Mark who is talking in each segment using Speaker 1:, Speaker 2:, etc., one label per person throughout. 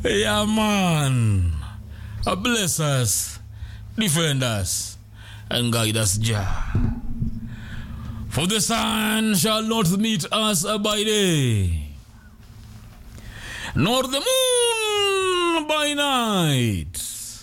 Speaker 1: Yeah, man. Uh, Bless us, defend us, and guide us, Jah. For the sun shall not meet us by day, nor the moon by night,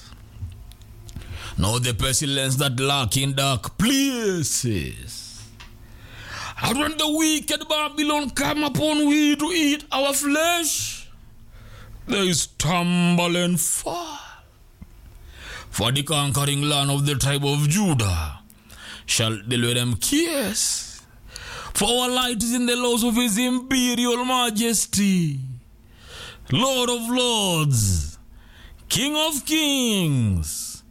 Speaker 1: nor the pestilence that lurk in dark places. And when the wicked Babylon come upon we to eat our flesh, they stumble and fall. For the conquering land of the tribe of Judah shall deliver them kiss. For our light is in the laws of his imperial majesty, Lord of lords, King of kings,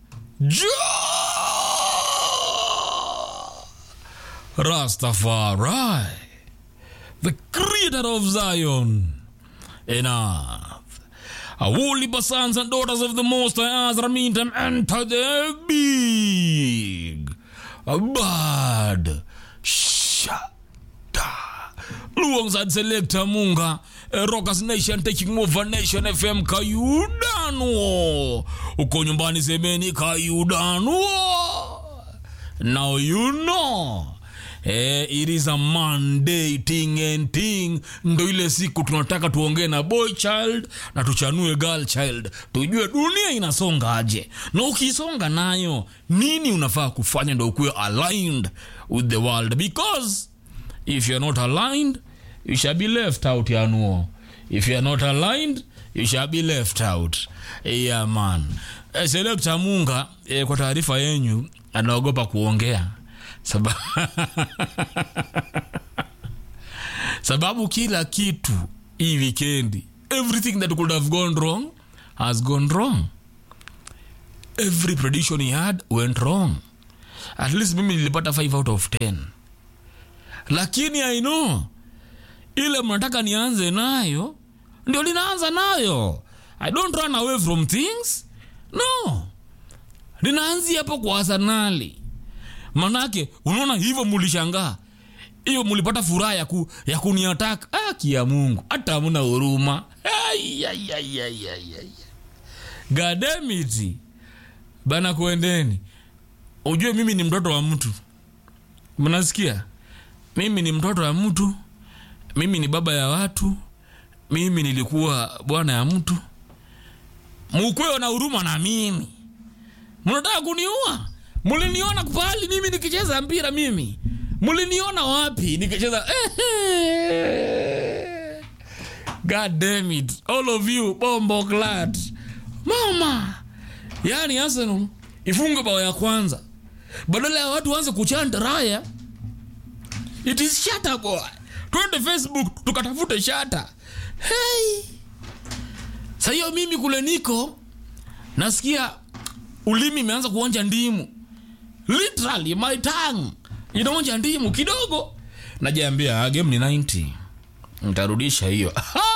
Speaker 1: Jah, Rastafari, the creator of Zion and earth. A holy sons and daughters of the Most High Azra meet them enter the big bad shada. Alongside Selector Munga, eh, Rockers Nation taking over Nation FM Kayudano. Uko nyumbani semeni Kayudano. Now you know. Eh, it is a Monday thing and thing. Ndo ile siku tunataka tuongee na boy child na tuchanue girl child, tujue dunia inasonga aje, na ukisonga nayo nini unafaa kufanya ndo ukuwe aligned with the world, because if you're not aligned you shall be left out yanuo. If you're not aligned you shall be left out. Yeah man. Eh, Selector Munga eh, kwa taarifa yenyu anaogopa kuongea sababu sababu kila kitu hii wikendi everything that could have gone wrong has gone wrong every prediction he had went wrong at least mimi nilipata 5 out of 10 lakini i know ile mnataka nianze nayo ndio linaanza nayo i don't run away from things no linaanzia hapo kwa arsenali manake unaona hivyo mulishangaa hiyo mulipata furaha ya, ku, ya kuniataka ah, kia mungu hata hamna huruma Ai, ai, ai, ai, ai, ai. gademiti bana kuendeni ujue mimi ni mtoto wa mtu mnasikia mimi ni mtoto wa mtu mimi ni baba ya watu mimi nilikuwa bwana ya mtu mukwewe na huruma na mimi mnataka kuniua muliniona pahali mimi nikicheza mpira mimi muliniona wapi nikicheza god damn it all of you bombo glad mama yani arsenal ifunge bao ya kwanza badala ya watu waanze kuchanta raya it is shata boy twende facebook tukatafute shata hey. sa hiyo mimi kule niko nasikia ulimi imeanza kuonja ndimu literally my tongue inaonja ndimu kidogo najiambia "Ah, game ni 90 ntarudisha hiyo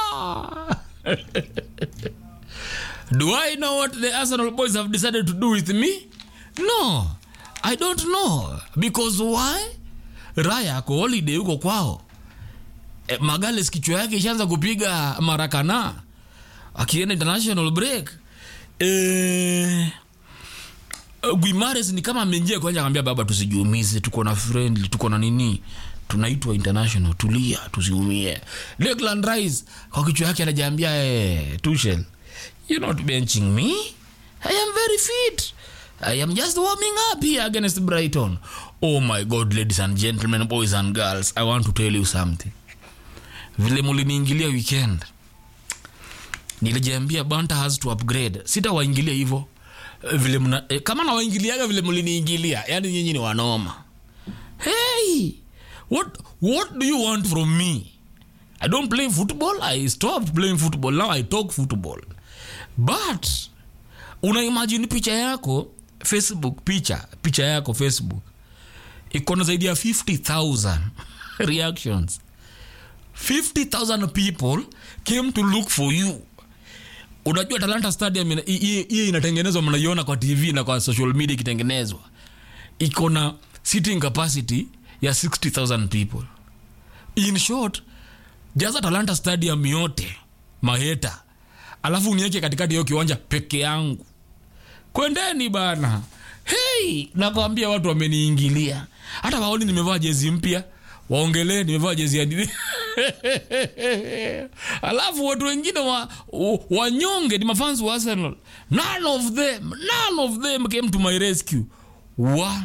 Speaker 1: do i know what the arsenal boys have decided to do with me no i don't know because why raya ako holiday huko kwao e, magales kichwa yake ishaanza kupiga marakana akienda international break e, guimares ni kama ameingia kwanza akamwambia baba tusijiumize tuko na friendly tuko na nini tunaitwa international tulia tusiumie Declan Rice kwa kichwa yake anajiambia eh, Tuchel you're not benching me I am very fit I am just warming up here against Brighton oh my god ladies and gentlemen boys and girls I want to tell you something vile muliniingilia weekend nilijiambia banta has to upgrade sitawaingilia hivyo Eh, vile mna, eh, kama nawaingiliaga vile mliniingilia yani nyinyi ni wanoma hey what, what do you want from me i don't play football i stopped playing football now i talk football but unaimagine picha yako facebook picha picha yako facebook iko na zaidi ya 50000 reactions 50000 people came to look for you unajua talanta stadium ina- hii- hii hii inatengenezwa mnaiona kwa tv na kwa social media ikitengenezwa iko na sitting capacity ya 60000 people in short jaza talanta stadium yote maheta alafu uniweke katikati hiyo kiwanja peke yangu kwendeni bana hei nakwambia watu wameniingilia hata waoni nimevaa jezi mpya waongelee nimevaa jezi ya nini alafu watu wengine wa, wa- wanyonge ni mafans wa arsenal none of them none of them came to my rescue wa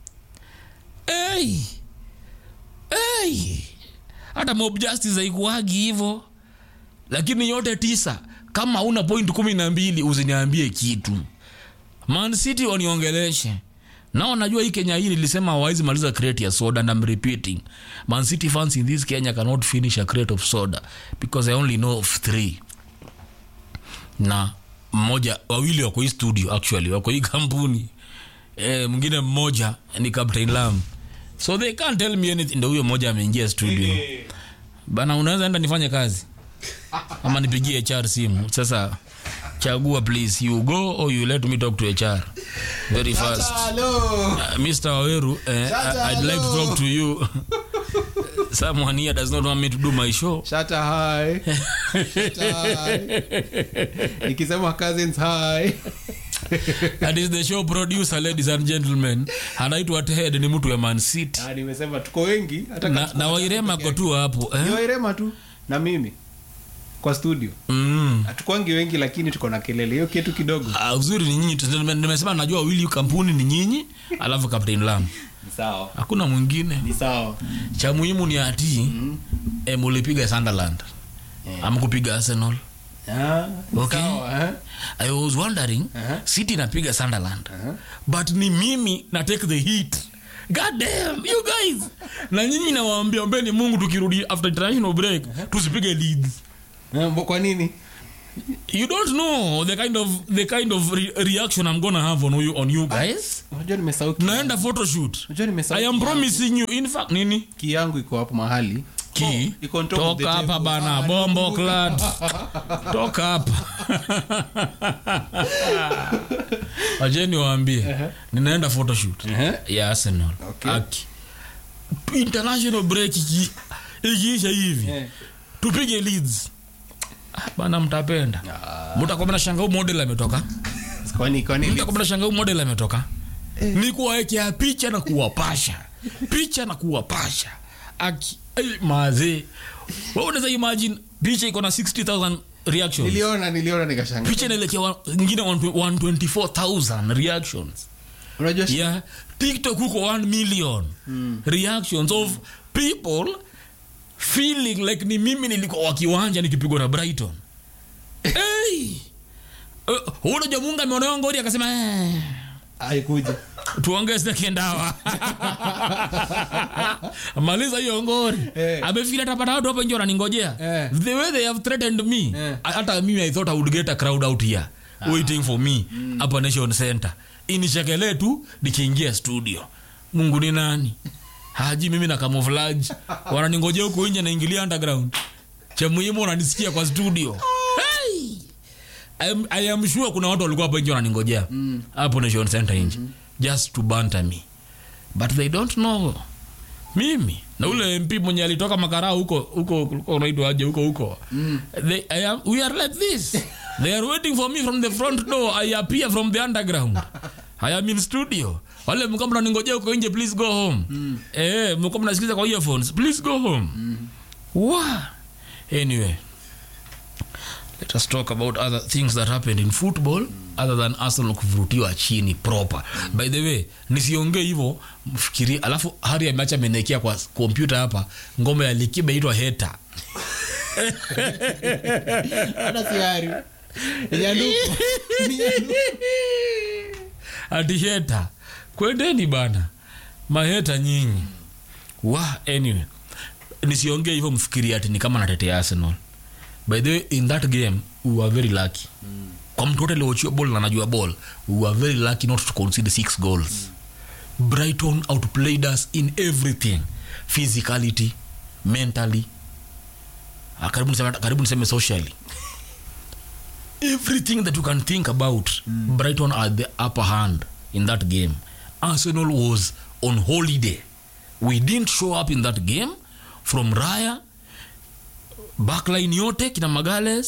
Speaker 1: hey. Hey. hata mob justice haikuagi hivo lakini yote tisa kama una point kumi na mbili usiniambie kitu man city waniongeleshe nao najua hii kenya hii nilisema hawawezi maliza crate ya soda and I'm repeating man city fans in this kenya cannot finish a crate of soda because i only know of three na mmoja wawili wako hii studio actually wako hii kampuni eh, mwingine mmoja ni captain lam so they can't tell me anything ndo huyo mmoja ameingia studio bana unaweza enda nifanye kazi ama nipigie hr simu sasa chagua please you go or you let me talk to hr very fast
Speaker 2: Hello.
Speaker 1: Uh, Mr. Waweru, uh, I- I'd like to talk to you. Someone here does not want me to do my show.
Speaker 2: Shata hi. Shata hi. Nikisema cousins hi.
Speaker 1: That is the show producer, ladies and gentlemen. Anaitwa Ted, ni mtu wa Man City.
Speaker 2: Ah, nimesema tuko wengi hata
Speaker 1: Na,
Speaker 2: kama
Speaker 1: na Wairema ko tu hapo.
Speaker 2: Ni
Speaker 1: Eh?
Speaker 2: Wairema tu na mimi kwa studio
Speaker 1: Mm.
Speaker 2: hatukwangi wengi lakini tuko na kelele hiyo kitu kidogo
Speaker 1: Ah, uzuri ni nyinyi. tu. Nime- Nimesema najua wawili kampuni ni nyinyi, alafu Captain Lam.
Speaker 2: ni sawa
Speaker 1: Hakuna mwingine.
Speaker 2: ni sawa
Speaker 1: Cha muhimu ni ati eh, mulipiga Sunderland. Amkupiga Arsenal.
Speaker 2: Ah, ni
Speaker 1: Okay.
Speaker 2: sawa eh?
Speaker 1: I was wondering
Speaker 2: Aha.
Speaker 1: City napiga Sunderland
Speaker 2: Aha.
Speaker 1: but ni mimi na take the hit God damn, you guys na nyinyi nawaambia ombeni mungu tukirudi after international break tusipige leads
Speaker 2: Eh, mbo- kwa nini
Speaker 1: you don't know the kind of the kind of re reaction i'm gonna have on you, on you guys
Speaker 2: unajua nimesahau ki-
Speaker 1: naenda photoshoot
Speaker 2: unajua nimesahau
Speaker 1: i am
Speaker 2: ki-
Speaker 1: promising you in fact nini
Speaker 2: ki yangu iko hapo mahali
Speaker 1: ki
Speaker 2: Oh, iko on top of the
Speaker 1: toka hapa
Speaker 2: table.
Speaker 1: bana
Speaker 2: Ah,
Speaker 1: bombo
Speaker 2: nimekumbuka.
Speaker 1: clad toka hapa wajeni waambie ninaenda photoshoot
Speaker 2: Ehe.
Speaker 1: ya arsenal
Speaker 2: Okay.
Speaker 1: aki international break iki- ikiisha hivi
Speaker 2: Eh.
Speaker 1: tupige leads Ah, bana mtapenda mtakuwa mnashanga huu model ametoka
Speaker 2: kwani kwani
Speaker 1: mtakuwa mnashanga huu model ametoka ni kuwawekea picha na kuwapasha picha na kuwapasha aki hey, mazee wewe unaweza imagine picha iko na 60000 reactions
Speaker 2: niliona niliona nikashanga
Speaker 1: picha inaelekea wa- ingine 124000 reactions
Speaker 2: unajua shi-
Speaker 1: yeah tiktok huko 1 million reactions of people feeling like ni mimi nilikuwa wa kiwanja nikipigwa na brighton hey! uh, unajua mungu ameonewa ngori akasema eh,
Speaker 2: haikuja
Speaker 1: tuongeze kendawa maliza hiyo ngori
Speaker 2: Eh.
Speaker 1: amefikiri atapata watu hapo nje wananingojea
Speaker 2: Eh.
Speaker 1: the way they have threatened me
Speaker 2: Eh.
Speaker 1: hata mimi i thought i would get a crowd out here waiting for me hapa nation center inichekelee tu nikiingia studio mungu ni nani haji mimi na camouflage wananingojea huko nje naingilia underground cha muhimu wananisikia kwa studio hey! I am, I am sure kuna watu walikuwa hapo nje wananingojea hapo nation center nje just to banter me but they don't know mimi na ule mp mwenye alitoka makarao huko huko huko unaitwa aje huko huko they, I am, we are like this they are waiting for me from the front door i appear from the underground i am in studio wale mko mnaningojea huko nje please go home eh mko mnasikiliza kwa earphones please go home wow anyway let us talk about other things that happened in football other than arsenal kuvurutiwa chini proper by the way nisiongee hivyo mfikirie alafu hari ameacha amenekea kwa kompyuta hapa ngoma ya likiba itwa heta
Speaker 2: hata siari nyanduku
Speaker 1: ati heta kwendeni bana maheta nyinyi wa anyway nisiongee hivyo mfikirie ati ni kama natetea arsenal by the way in that game we were very lucky kwa mtu wote aliochia ball na anajua ball we were very lucky not to concede six goals brighton outplayed us in everything physicality mentally Ah, karibu niseme, karibu niseme socially everything that you can think about brighton are the upper hand in that game arsenal was on holiday we didn't show up in that game from raya backline yote kina magales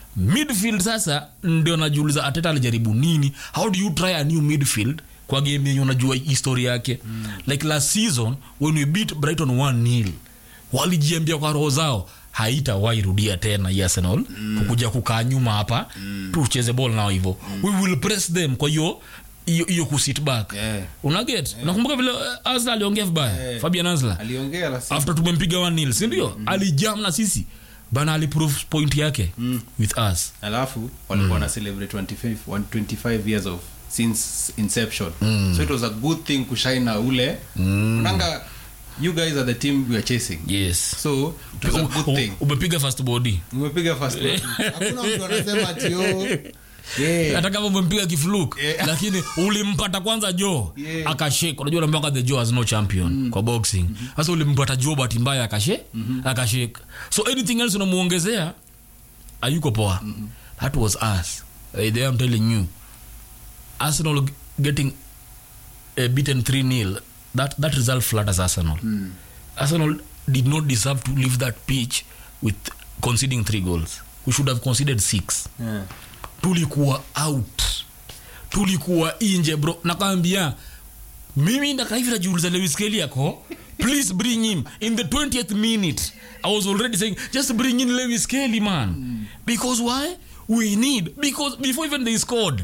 Speaker 1: midfield sasa ndio najiuliza ateta alijaribu nini how do you try a new midfield kwa game yenye unajua historia yake mm. like last season when we beat brighton 1 nil walijiambia kwa roho zao haitawahi rudia tena hii arsenal mm. kukuja kukaa nyuma hapa mm. tucheze ball nao hivyo mm. we will press them kwa hiyo hiyo hiyo kusit back
Speaker 2: Yeah.
Speaker 1: unaget unakumbuka vile uh, Asla aliongea vibaya Fabian Asla
Speaker 2: aliongea la
Speaker 1: after tumempiga 1 nil si ndio alijam na sisi bana aliprove point yake with us
Speaker 2: alafu walikuwa na celebrate 25, 125 years of since inception so it was a good thing kushina ule unanga you guys are the team we are chasing
Speaker 1: yes
Speaker 2: so it was a good thing
Speaker 1: umepiga first body
Speaker 2: umepiga first one. hakuna mtu anasema ati yo yeah.
Speaker 1: hata kama umempiga kifluk
Speaker 2: Yeah.
Speaker 1: lakini ulimpata kwanza jo
Speaker 2: Yeah.
Speaker 1: akashek unajua unaambiwanga the jo has no champion kwa boxing sasa ulimpata jo bahati mbaya akashe akashek so anything else unamuongezea ayuko poa that was us uh, there I'm telling you arsenal g- getting uh, beaten 3 nil that, that result flatters arsenal arsenal did not deserve to leave that pitch with conceding three goals we should have conceded six
Speaker 2: Yeah.
Speaker 1: tulikuwa out tulikuwa inje bro nakwambia mimi ndakaivi najiuliza lewis kelly yako please bring him in the 20th minute i was already saying just bring in lewis kelly man because why we need because before even they scored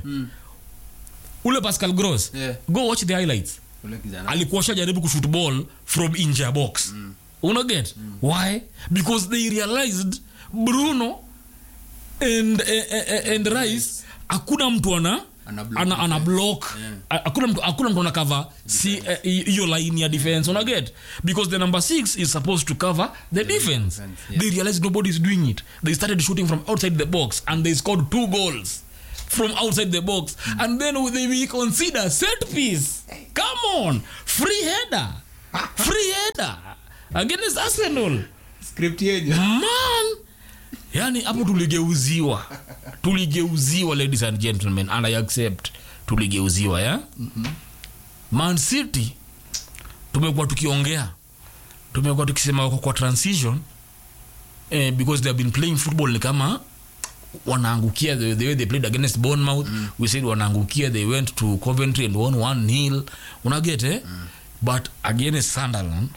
Speaker 1: ule pascal gross
Speaker 2: Yeah.
Speaker 1: go watch the highlights
Speaker 2: Ule kijana.
Speaker 1: alikuwa shajaribu kushoot ball from inje ya box mm. unaget mm. why because they realized bruno and, eh, eh, eh, and rice hakuna mtu ana
Speaker 2: Ana block
Speaker 1: ana, ana block
Speaker 2: Yeah.
Speaker 1: A- hakuna mtu hakuna mtu ana cover si eh, hi- hiyo line ya defense unaget because the number 6 is supposed to cover the defense
Speaker 2: defense, yeah.
Speaker 1: they realized nobody is doing it they started shooting from outside the box and they scored two goals from outside the box and then they we consider set piece come on free header free header against arsenal
Speaker 2: script yenyu
Speaker 1: man yani hapo tuligeuziwa tuligeuziwa ladies and gentlemen and i accept tuligeuziwa ya mm-hmm. man city tumekuwa tukiongea tumekuwa tukisema wako kwa transition eh, because they have been playing football ni kama wanaangukia the, the way they played against bournemouth mm. we said wanaangukia they went to coventry and won one nil unaget eh? mm. but against sunderland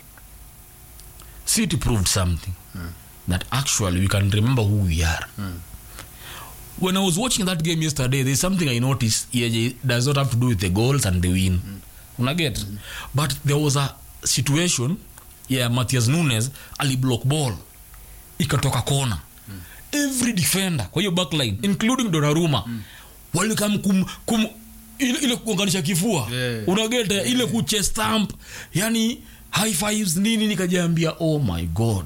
Speaker 1: city proved something mm. that actually we can remember who we are mm. when i was watching that game yesterday there's something i noticed yeah, does not have to do with the goals and the win mm. unaget mm. but there was a situation yeah matthias nunes aliblock ball ikatoka kona mm. every defender kwa hiyo backline including donaruma mm. walikam kum, kum ile, ile kuunganisha kifua
Speaker 2: Yeah.
Speaker 1: unageta ile kuche stamp yani high fives nini nikajiambia oh my god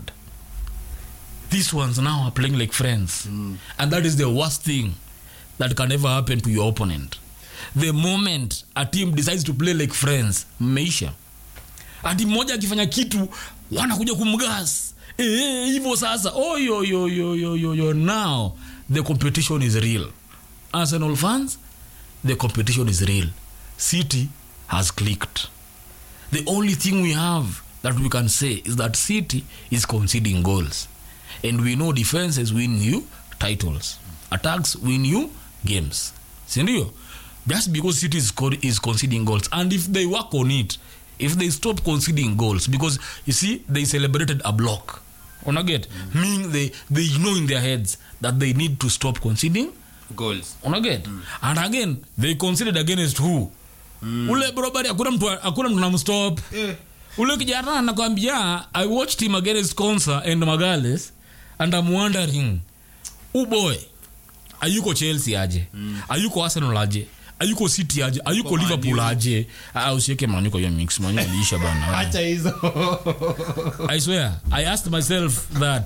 Speaker 1: these ones now are playing like friends mm. and that is the worst thing that can ever happen to your opponent the moment a team decides to play like friends mmeisha ati mmoja akifanya kitu wanakuja kumgas Eh, hivyo sasa oyoyoyoyoyo now the competition is real arsenal fans the competition is real city has clicked the only thing we have that we can say is that city is conceding goals and we know defenses win you titles attacks win you games sindio just because city is, co- is conceding goals and if they work on it if they stop conceding goals because you see they celebrated a block unaget mm. meaning they, they know in their heads that they need to stop conceding
Speaker 2: goals
Speaker 1: unaget mm. and again they considered against who mm. ule brobari hakuna mtu hakuna mtu namstop
Speaker 2: Eh.
Speaker 1: ule kijana anakwambia i watched him against consa and magales and i'm wondering uboy ayuko chelsea aje mm. ayuko arsenal aje ayuko city aje ayuko
Speaker 2: Man
Speaker 1: liverpool
Speaker 2: U.
Speaker 1: aje Ah, usiweke manyuko hiyo mix manyu aliisha bana
Speaker 2: hacha hizo
Speaker 1: i swear i asked myself that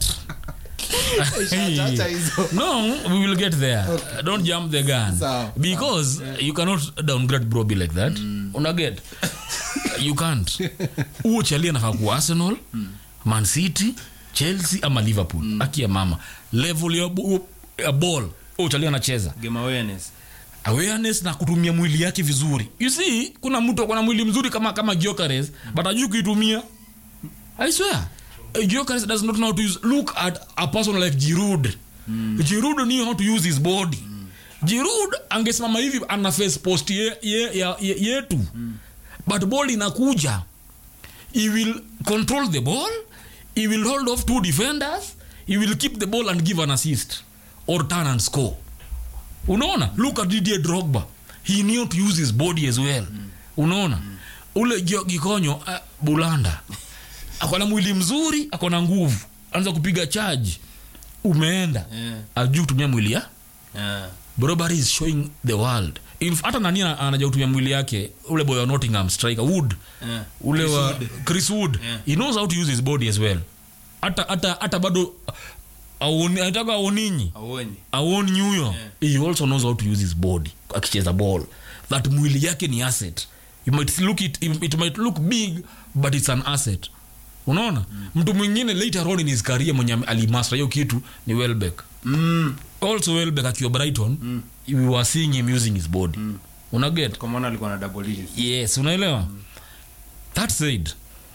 Speaker 2: hacha hizo
Speaker 1: no we will get there don't jump the gun
Speaker 2: Sawa.
Speaker 1: because you cannot downgrade broby like that unaget you can't huo chalia nafaa kuwa arsenal man city chelsea ama liverpool akia mama level ya, bu- ya ball huo chalia anacheza
Speaker 2: game awareness
Speaker 1: awareness na kutumia mwili yake vizuri you see kuna mtu akona mwili mzuri kama kama Gyökeres but ajui kuitumia i swear uh, Gyökeres does not know how to use look at a person like Giroud Giroud knew how to use his body Giroud angesimama hivi ana face post ye, ye, ya- ye, yetu but ball inakuja he will control the ball he will hold off two defenders he will keep the ball and give an assist or turn and score unaona look at Didier Drogba he knew to use his body as well unaona ule Gio- gikonyo uh, bulanda akona mwili mzuri akona nguvu anza kupiga charge umeenda
Speaker 2: Yeah.
Speaker 1: ajuu kutumia mwili ya
Speaker 2: Yeah.
Speaker 1: Robbery is showing the world In- hata nani ana- anajua kutumia mwili yake ule boy wa Nottingham striker Wood
Speaker 2: Yeah.
Speaker 1: ule
Speaker 2: Chris
Speaker 1: wa
Speaker 2: Wood.
Speaker 1: Chris Wood
Speaker 2: Yeah.
Speaker 1: he knows how to use his body as well hata hata hata bado aoni- anataka aoninyi
Speaker 2: Aonyi.
Speaker 1: aoni nyuyo he also knows how to use his body akicheza ball that mwili yake ni asset you might look it, it might look big but it's an asset unaona mtu mwingine later on in his career mwenye ame- alimaster hiyo kitu ni welbeck
Speaker 2: Mm.
Speaker 1: also welbeck akiwa brighton we were seeing him using his body unaget
Speaker 2: Kwa maana alikuwa na double digits.
Speaker 1: yes unaelewa that said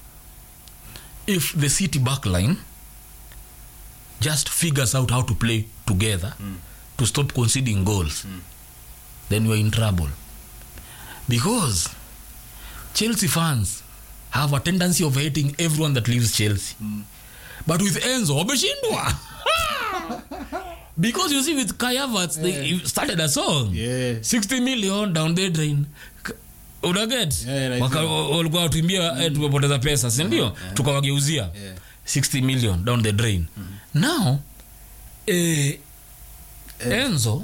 Speaker 1: if the city backline just figures out how to play together to stop conceding goals then we're in trouble because chelsea fans have a tendency of hating everyone that leaves chelsea but with enzo wameshindwa because you see with Kai Havertz, they started a song
Speaker 2: Yeah.
Speaker 1: 60 million down the drain K- unaget
Speaker 2: Yeah, yeah,
Speaker 1: Waka-
Speaker 2: najua.
Speaker 1: walikuwa watuimbia eh, tumepoteza pesa sindio tukawageuzia
Speaker 2: Yeah.
Speaker 1: 60 million down the drain now eh, enzo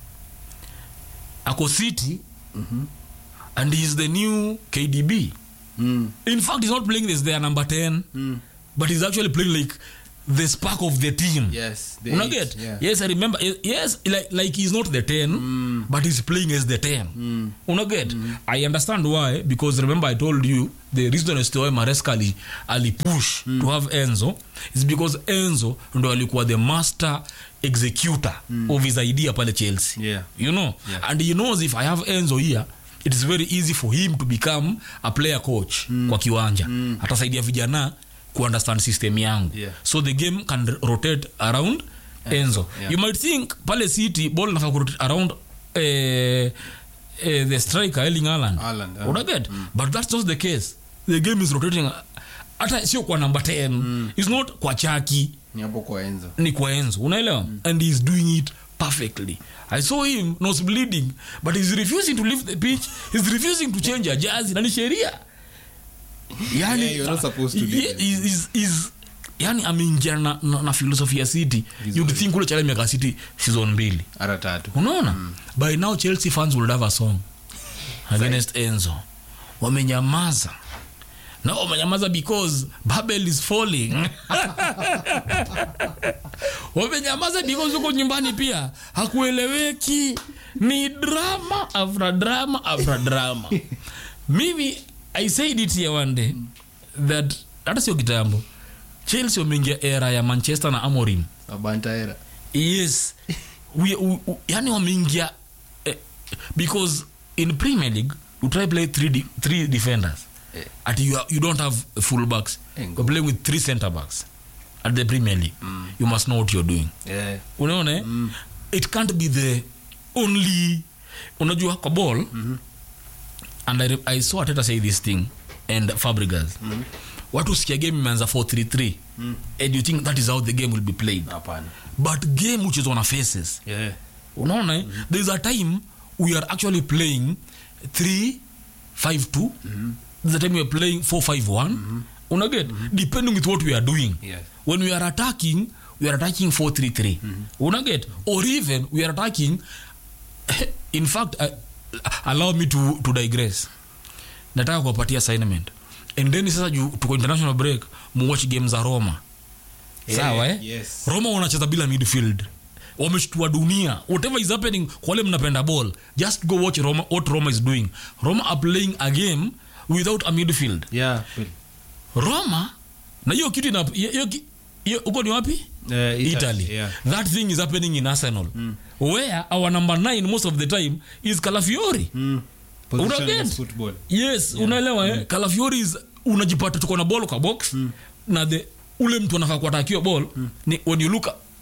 Speaker 1: ako city and he's the new kdb
Speaker 2: Mm.
Speaker 1: in fact he's not playing as their number 10
Speaker 2: Mm.
Speaker 1: but he's actually playing like the spark of the team
Speaker 2: Yes. the
Speaker 1: Una
Speaker 2: eight,
Speaker 1: get?
Speaker 2: yeah.
Speaker 1: Yes, I remember. Ye- Yes, like, like he's not the 10, but he's playing as the 10. Una get? I understand why, because remember I told you the reason as to why Maresca ali, ali push to have Enzo is because Enzo ndo alikuwa the master executor of his idea pale Chelsea.
Speaker 2: Yeah.
Speaker 1: You know?
Speaker 2: Yeah.
Speaker 1: And he knows if I have Enzo here, it is very easy for him to become a player coach kwa kiwanja. Atasaidia vijana kuunderstand system yangu.
Speaker 2: Yeah.
Speaker 1: So the game can r- rotate around Enzo.
Speaker 2: yeah.
Speaker 1: You might think pale City ball inafaa kurotate around eh, eh, the striker Erling Haaland.
Speaker 2: Haaland, ah.
Speaker 1: Unaget? But that's not the case. The game is rotating hata sio kwa number 10. It's not kwa Chaki
Speaker 2: Ni hapo kwa Enzo.
Speaker 1: ni kwa enzo unaelewa and he's doing it perfectly i saw him nose bleeding but he's refusing to leave the pitch he's refusing to change a jazi na ni sheria yani
Speaker 2: Yeah, you're not supposed to do
Speaker 1: yeah,
Speaker 2: that.
Speaker 1: he's- he's- he's- yani ameingia na, na, na philosophy ya city you'd think ule chale miaka city season mbili
Speaker 2: Ara tatu.
Speaker 1: unaona by now chelsea fans would have a song against enzo wamenyamaza na wamenyamaza because babel is falling wamenyamaza because huko nyumbani pia hakueleweki ni drama after drama after drama mimi i said it here one day that hata sio kitambo chelsea wameingia era ya manchester na amorim
Speaker 2: Abantaera.
Speaker 1: yes we, we, we, yani wameingia eh, because in premier league you try play three, de, three defenders
Speaker 2: Eh.
Speaker 1: at you, are, you don't have full backs
Speaker 2: Eh,
Speaker 1: you're playing with three center backs at the premier league you must know what you're doing
Speaker 2: Yeah.
Speaker 1: unaona eh? it can't be the only unajua kwa ball and I, re- i saw ateta say this thing and fabregas watu sikia game imeanza 433 and you think that is how the game will be played
Speaker 2: Hapana.
Speaker 1: but game which is on a faces
Speaker 2: Yeah.
Speaker 1: unaona eh? there's a time we are actually playing 3 5 2 there's a time we are playing 4 5 1 unaget depending with what we are doing
Speaker 2: Yes.
Speaker 1: when we are attacking we are attacking 4 3 3 unaget or even we are attacking in fact uh, allow me to, to digress nataka kuwapatia assignment and then sasa juu tuko international break muwatch game za roma
Speaker 2: Yeah,
Speaker 1: sawa eh?
Speaker 2: yes.
Speaker 1: roma wanacheza bila midfield wameshtua dunia whatever is happening kwa wale mnapenda ball just go watch roma, what roma is doing roma are playing a game without a midfield
Speaker 2: Yeah. Well,
Speaker 1: roma na hiyo kitu ina hiyo- hiyo ki- hiyo- huko ni wapi
Speaker 2: eh, Italy,
Speaker 1: italy
Speaker 2: yeah.
Speaker 1: that thing is happening in arsenal where our number 9 most of the time is calafiori
Speaker 2: Mm. Positionless
Speaker 1: Unaget?
Speaker 2: football.
Speaker 1: yes unaelewa eh? Calafiori is unajipata tuko na ball kwa box na the ule mtu anafaa kuatakiwa ball ni when you look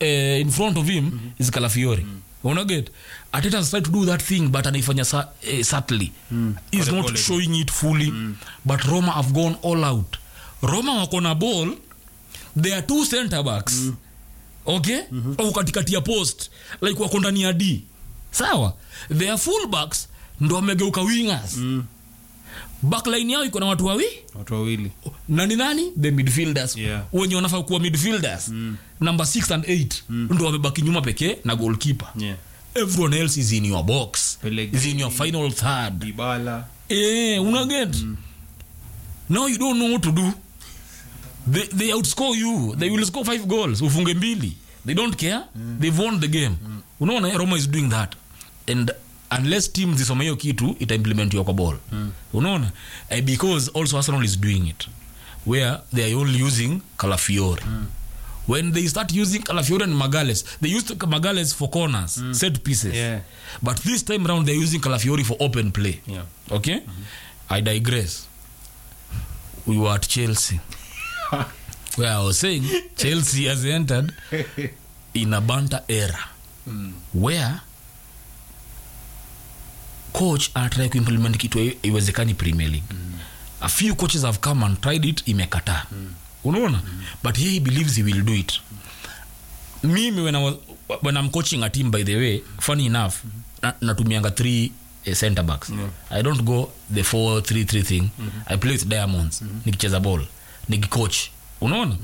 Speaker 1: uh, in front of him mm-hmm. is Calafiori mm-hmm. unaget Arteta has tried to do that thing but anaifanya sa, eh, subtly mm. is
Speaker 2: Pole
Speaker 1: not
Speaker 2: pole.
Speaker 1: showing it fully mm. but Roma have gone all out Roma wako na ball they are two center backs mm. okay mm-hmm. au katikati ya post like wako ndani ya d sawa they are full backs ndo wamegeuka wingers mm. backline yao iko na watu wawi
Speaker 2: watu wawili
Speaker 1: nani nani the midfielders
Speaker 2: Yeah.
Speaker 1: wenye wanafaa kuwa midfielders mm. number 6 and 8 mm. ndo wamebaki nyuma pekee na goalkeeper
Speaker 2: yeah.
Speaker 1: everyone else is in your box
Speaker 2: Pellegrini.
Speaker 1: is in your final third
Speaker 2: dibala
Speaker 1: eh unaget mm. now you don't know what to do they, they outscore you they will score five goals ufunge mbili they don't care mm. they've won the game mm. unaona eh, roma is doing that and unless team zisome hiyo kitu itaimplementiwa kwa ball mm. unaona eh, because also arsenal is doing it where they are only using calafiori mm. when they start using calafiori and magales they used magales for corners mm. set pieces
Speaker 2: Yeah.
Speaker 1: but this time round they're using calafiori for open play
Speaker 2: yeah.
Speaker 1: okay i digress we were at chelsea where i was saying chelsea has entered in a banter era where coach anatrai kuimplement kitu hai- haiwezekani premier league a few coaches have come and tried it imekataa unaona but he believes he will do it mimi when, I was, when i'm coaching a team by the way funny enough na, natumianga three uh, center backs
Speaker 2: Yeah.
Speaker 1: i don't go the 4 3 3 thing i play with diamonds nikicheza ball nikicoach unaona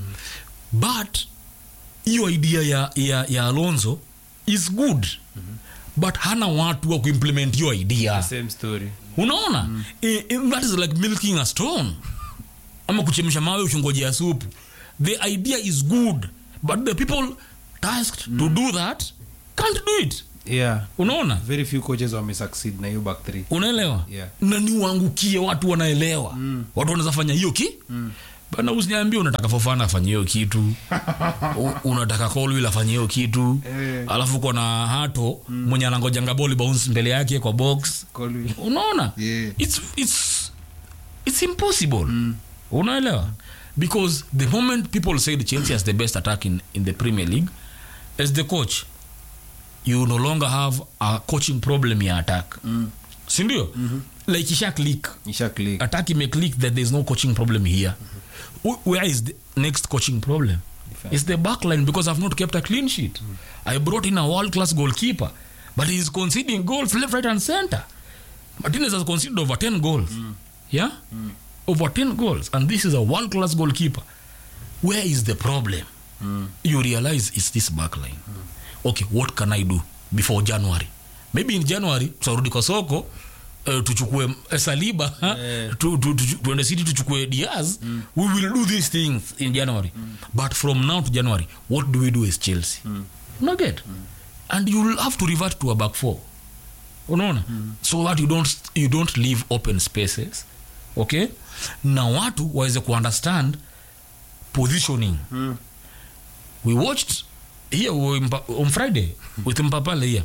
Speaker 1: but hiyo idea ya, ya, ya alonso is good but hana watu wa kuimplement hiyo idea
Speaker 2: same story
Speaker 1: unaona mm. I, I, that is like milking a stone ama kuchemsha mawe uchungojea supu the idea is good but the people tasked mm. to do that can't do it
Speaker 2: yeah
Speaker 1: unaona
Speaker 2: very few coaches wamesucceed na hiyo back three
Speaker 1: unaelewa
Speaker 2: Yeah.
Speaker 1: na ni uangukie watu wanaelewa mm. watu wanaweza fanya hiyo ki mm. bana usiniambie unataka fofana afanye hiyo kitu U, unataka colwill afanye hiyo kitu
Speaker 2: Eh.
Speaker 1: alafu kona hato mm. mwenye anangojanga boli bounce mbele yake kwa box
Speaker 2: Colwill.
Speaker 1: unaona
Speaker 2: Yeah.
Speaker 1: it's, it's, it's impossible mm. unaelewa because the moment people said chelsea has the best attack in, in the premier league as the coach you no longer have a coaching problem ya attack mm. sindio mm-hmm. like isha click
Speaker 2: Isha click.
Speaker 1: attack ime click that there's no coaching problem here mm-hmm. where is the next coaching problem
Speaker 2: Defense.
Speaker 1: it's the backline because i've not kept a clean sheet i brought in a world class goalkeeper but he's conceding goals left right and center martinez has conceded over 10 goals yeah over 10 goals and this is a world class goalkeeper where is the problem you realize it's this backline okay what can i do before january maybe in january tutarudi kwa soko uh, tuchukue eh, saliba
Speaker 2: Eh.
Speaker 1: tu, tu, tu, tuende city tuchukue diaz we will do these things in january but from now to january what do we do as chelsea unaget and you'll have to revert to a back four unaona so that you don't, you don't leave open spaces okay na watu waweze kuunderstand positioning
Speaker 2: Mm.
Speaker 1: we watched here we- Mpa- on friday with mpapale here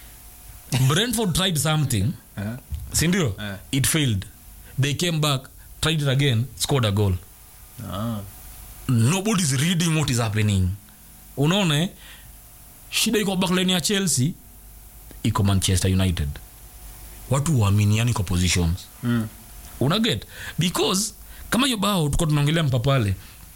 Speaker 1: brentford tried something
Speaker 2: Eh?
Speaker 1: sindio
Speaker 2: Eh.
Speaker 1: it failed they came back tried it again scored a goal
Speaker 2: Ah.
Speaker 1: nobody's reading what is happening unaona eh? shida iko backline ya chelsea iko manchester united watu waaminiani kwa positions
Speaker 2: Mm.
Speaker 1: unaget because kama hiyo bao tuko tunaongelea mpapale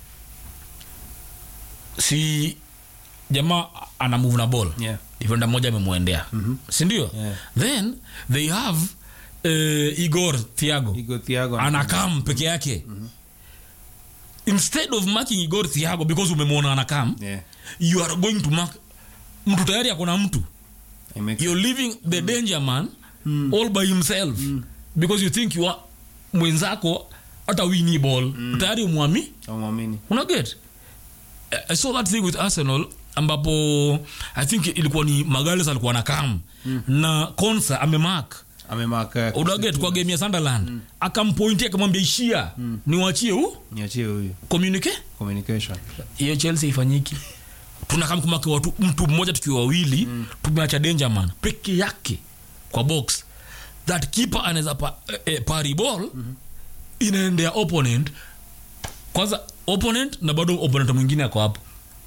Speaker 1: si jamaa ana move na ball
Speaker 2: Yeah.
Speaker 1: defender mmoja amemwendea mm-hmm. sindio
Speaker 2: Yeah.
Speaker 1: then they have uh, igor thiago
Speaker 2: Igo Thiago.
Speaker 1: anakam peke yake mm-hmm. instead of marking igor thiago because umemwona anakam
Speaker 2: Yeah.
Speaker 1: you are going to mark mtu tayari akona mtu
Speaker 2: I make-
Speaker 1: you're leaving the danger man all by himself because you think you are mwenzako hata wini ball tayari umwami
Speaker 2: Hawamwamini.
Speaker 1: unaget i saw that thing with arsenal ambapo i think ilikuwa ni magales alikuwa na kam na konsa amemark
Speaker 2: Amemaka-
Speaker 1: unaget kwa game ya sunderland akampointia akamwambia ishia niwachie hu
Speaker 2: niachie huyu
Speaker 1: communicate
Speaker 2: communication
Speaker 1: hiyo chelsea ifanyiki tunakamkumake watu mtu mmoja tukiwa wawili mm. tumeacha dangerman peke yake kwa box that keeper anaweza pa, eh, eh, pari ball mm-hmm. inaendea opponent kwanza opponent na bado opponent mwingine ako hapo Ah,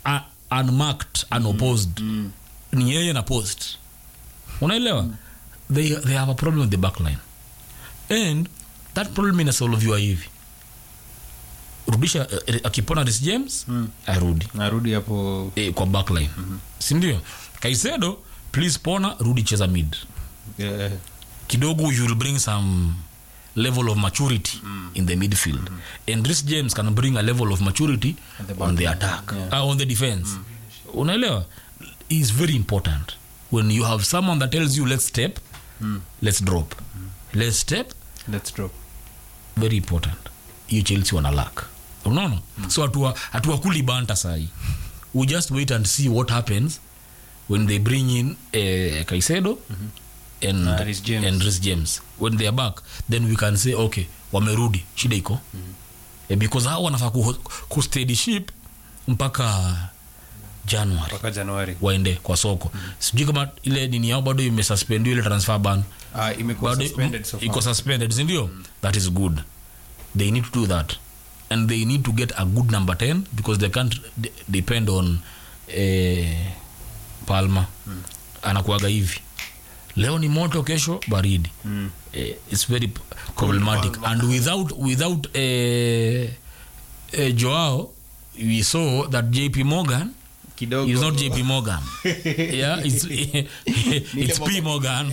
Speaker 1: unmarked unopposed ni yeye na post unaelewa they, they have a problem with the backline and that problem inasolviwa hivi rudisha eh, akipona Reece james arudi
Speaker 2: narudi hapo
Speaker 1: eh, kwa backline sindio kaisedo please pona rudi cheza mid
Speaker 2: eh,
Speaker 1: kidogo you will bring some level of maturity in the midfield and Reece james can bring a level of maturity
Speaker 2: At the
Speaker 1: on the
Speaker 2: back.
Speaker 1: attack
Speaker 2: Yeah.
Speaker 1: uh, on the defense unaelewa is very important when you have someone that tells you let's step let's drop let's step
Speaker 2: let's drop
Speaker 1: very important hiyo chelsea wana lack unaona so hatua hatuwakuli banta sahi we just wait and see what happens when they bring in eh, kaisedo and,
Speaker 2: Na Reece James.
Speaker 1: and Reece james when they are back then we can say okay wamerudi shida iko eh, because hao wanafaa ku, ku steady ship mpaka january
Speaker 2: mpaka januari
Speaker 1: waende kwa soko sijui kama ile nini yao bado imesuspendiwa ile transfer ban
Speaker 2: ah, imekuwa
Speaker 1: bado
Speaker 2: suspended so far.
Speaker 1: iko suspended sindio that is good they need to do that and they need to get a good number 10 because they can't d- depend on eh, palma anakuaga hivi leo ni moto kesho baridi
Speaker 2: Mm.
Speaker 1: eh, it's very p- problematic and without without eh, eh, joao we saw that jp morgan
Speaker 2: kidogo
Speaker 1: It's not JP Morgan. yeah, it's it's P Morgan.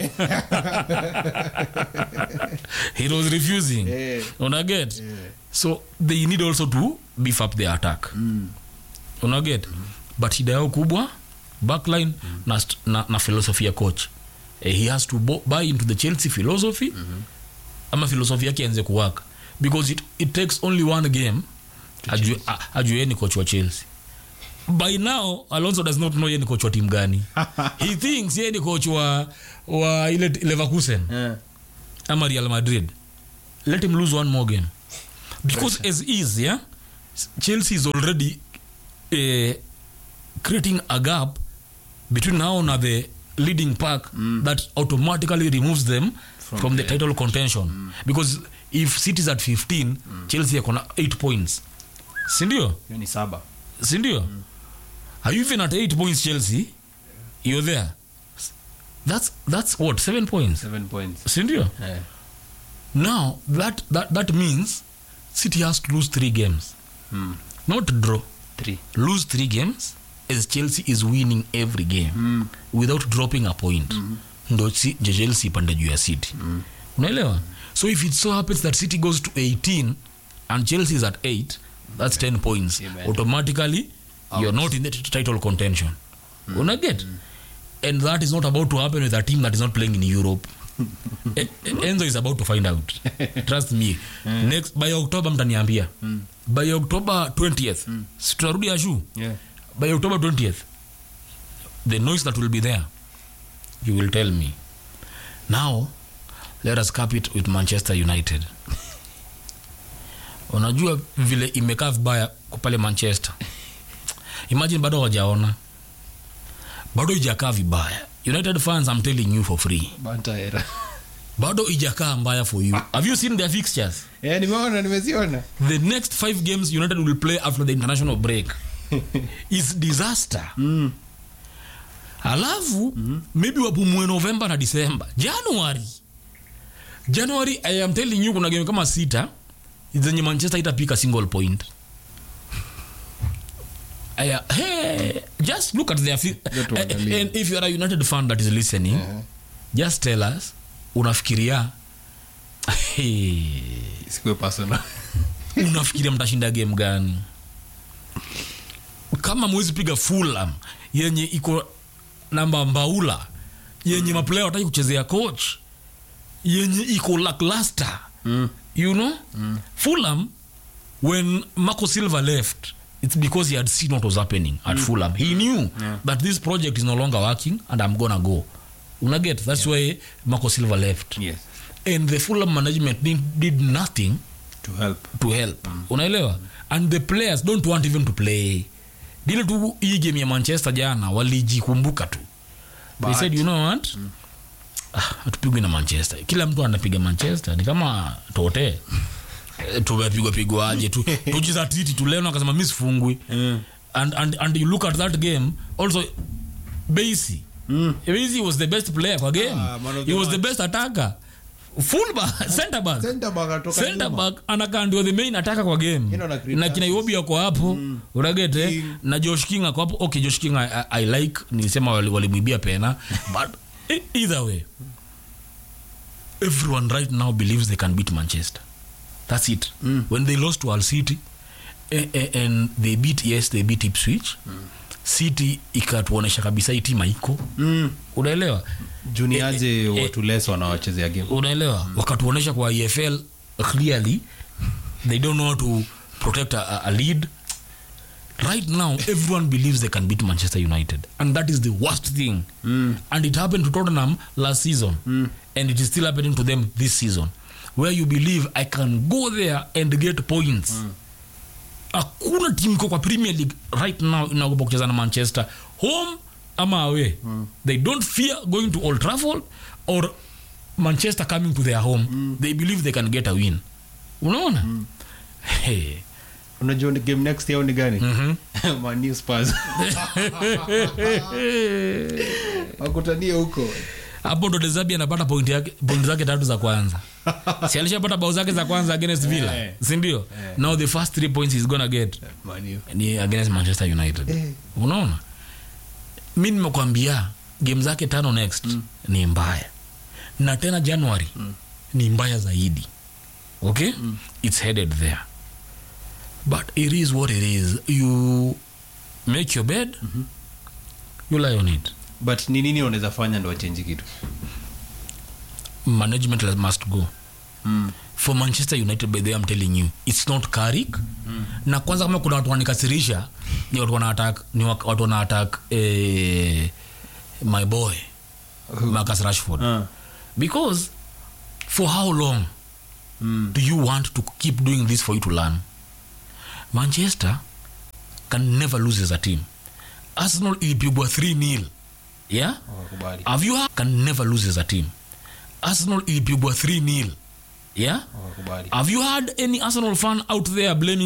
Speaker 1: he was refusing.
Speaker 2: Eh.
Speaker 1: Una get? So they need also to beef up their attack. Una get? But shida yao kubwa backline na, st- na, na philosophy ya coach. Eh, he has to bo- buy into the Chelsea philosophy ama philosophy yake anze kuwaka because it, it takes only one game ajue a- ajue yeye ni coach wa Chelsea by now alonso does not know ye ni coach wa timu gani he thinks ye ni coach wa, wa ile leverkusen
Speaker 2: Eh,
Speaker 1: ama real madrid let him lose one more game because as is yeah chelsea is already uh, creating a gap between now na the leading pack that automatically removes them from, the, title contention because if city is at 15 chelsea akona 8 points sindio
Speaker 2: hiyo ni saba
Speaker 1: sindio are you even at 8 points chelsea you're there that's that's what 7 points
Speaker 2: seven points
Speaker 1: sindio
Speaker 2: eh.
Speaker 1: now that, that that means city has to lose three games
Speaker 2: mm.
Speaker 1: not draw
Speaker 2: three
Speaker 1: lose three games as chelsea is winning every game
Speaker 2: mm.
Speaker 1: without dropping a point ndo si- je- chelsea ipande juu ya city unaelewa so if it so happens that city goes to 18 and chelsea is at 8 that's 10 points
Speaker 2: Amen.
Speaker 1: automatically you're not in the t- title contention unaget and that is not about to happen with a team that is not playing in europe E- e- enzo is about to find out trust me next by october mtaniambia by october 20th si tutarudi ashu
Speaker 2: yeah.
Speaker 1: by october 20th the noise that will be there you will tell me now let us cap it with manchester united unajua vile imekaa vibaya kwa pale manchester imagine bado wajaona bado ijakaa vibaya united fans i'm telling you for free
Speaker 2: banta era
Speaker 1: bado ijakaa mbaya for you have you seen their fixtures
Speaker 2: eh, nimeona nimeziona
Speaker 1: the next five games united will play after the international break is disaster
Speaker 2: mm.
Speaker 1: alafu maybe wapumue novemba na disemba january january i am telling you kuna game kama sita zenye manchester itapika single point Aya, hey, just look at their fi-
Speaker 2: Just tuangalie.
Speaker 1: and if you are a united fan that is listening just tell us unafikiria hey,
Speaker 2: sikuwe personal
Speaker 1: unafikiria mtashinda game gani kama mwezi piga fulam yenye iko namba mbaula yenye maplaya wataki kuchezea coach yenye iko lackluster
Speaker 2: mm.
Speaker 1: you know mm. fulham when marco silva left it's because he had seen what was happening at mm. fulham he knew
Speaker 2: Yeah.
Speaker 1: that this project is no longer working and i'm gonna go unaget that's yeah. why marco silva left
Speaker 2: yes
Speaker 1: and the fulham management did, did nothing
Speaker 2: to help
Speaker 1: to help mm. unaelewa and the players don't want even to play dile tu hii game ya manchester jana walijikumbuka tu they
Speaker 2: But-
Speaker 1: said you know what mm. ah, hatupigwi na manchester kila mtu anapiga manchester ni kama tote Eh, tumepigwa pigwa aje tu tujizatiti tuleno akasema mi sifungwi
Speaker 2: mm.
Speaker 1: and, and, and you look at that game also Basie
Speaker 2: Mm.
Speaker 1: Basie was the best player kwa game
Speaker 2: Ah, man of
Speaker 1: he
Speaker 2: the
Speaker 1: was the
Speaker 2: match.
Speaker 1: best attacker full back center back
Speaker 2: Center back atoka
Speaker 1: center
Speaker 2: nyuma.
Speaker 1: back anakaa ndio the main attacker kwa game
Speaker 2: Yeye ndo ana create
Speaker 1: na kina Iwobi ako hapo unagete
Speaker 2: King.
Speaker 1: na Josh King ako hapo okay Josh King I, I, I like nilisema wali- walimwibia pena but e- either way everyone right now believes they can beat Manchester that's it when they lost to Al City eh, eh, and they beat yes they beat Ipswich City ikatuonesha kabisa hii timu iko
Speaker 2: Mm.
Speaker 1: unaelewa
Speaker 2: juniaje watu less wanawachezea game
Speaker 1: unaelewa wakatuonesha kwa efl clearly they don't know how to protect a, a- a lead right now everyone believes they can beat manchester united and that is the worst thing
Speaker 2: Mm.
Speaker 1: and it happened to tottenham last season and it is still happening to them this season where you believe i can go there and get points hakuna timu iko kwa premier league right now inaogopa kucheza na manchester home ama away they don't fear going to old trafford or manchester coming to their home they believe they can get a win unaona hey.
Speaker 2: unajua ni game next yao ni gani Man U Spurs. wakutanie huko
Speaker 1: hapo ndo dezabi anapata point yake point zake tatu za kwanza si alishapata bao zake za kwanza against villa
Speaker 2: Eh.
Speaker 1: sindio now the first three points he's gonna get
Speaker 2: Man U.
Speaker 1: ni against manchester united
Speaker 2: Eh.
Speaker 1: unaona mi nimekwambia game zake tano next ni mbaya na tena january ni mbaya zaidi okay it's headed there but it is what it is you make your bed you lie on it
Speaker 2: but ni nini wanaweza fanya ndo wachenji kitu
Speaker 1: management must go for manchester united by the way, I'm telling you it's not Carrick na kwanza kama kuna watu wanikasirisha ni watu wana attack ni wak- watu wana attack eh, my boy Marcus Rashford
Speaker 2: Ah.
Speaker 1: because for how long
Speaker 2: Mm.
Speaker 1: do you want to keep doing this for you to learn manchester can never lose as a team arsenal ilipigwa 3 nil yeah
Speaker 2: Hawakubali.
Speaker 1: have you can never lose as a team arsenal ilipigwa 3 nil yeah
Speaker 2: Hawakubali.
Speaker 1: have you had any arsenal fan out there blaming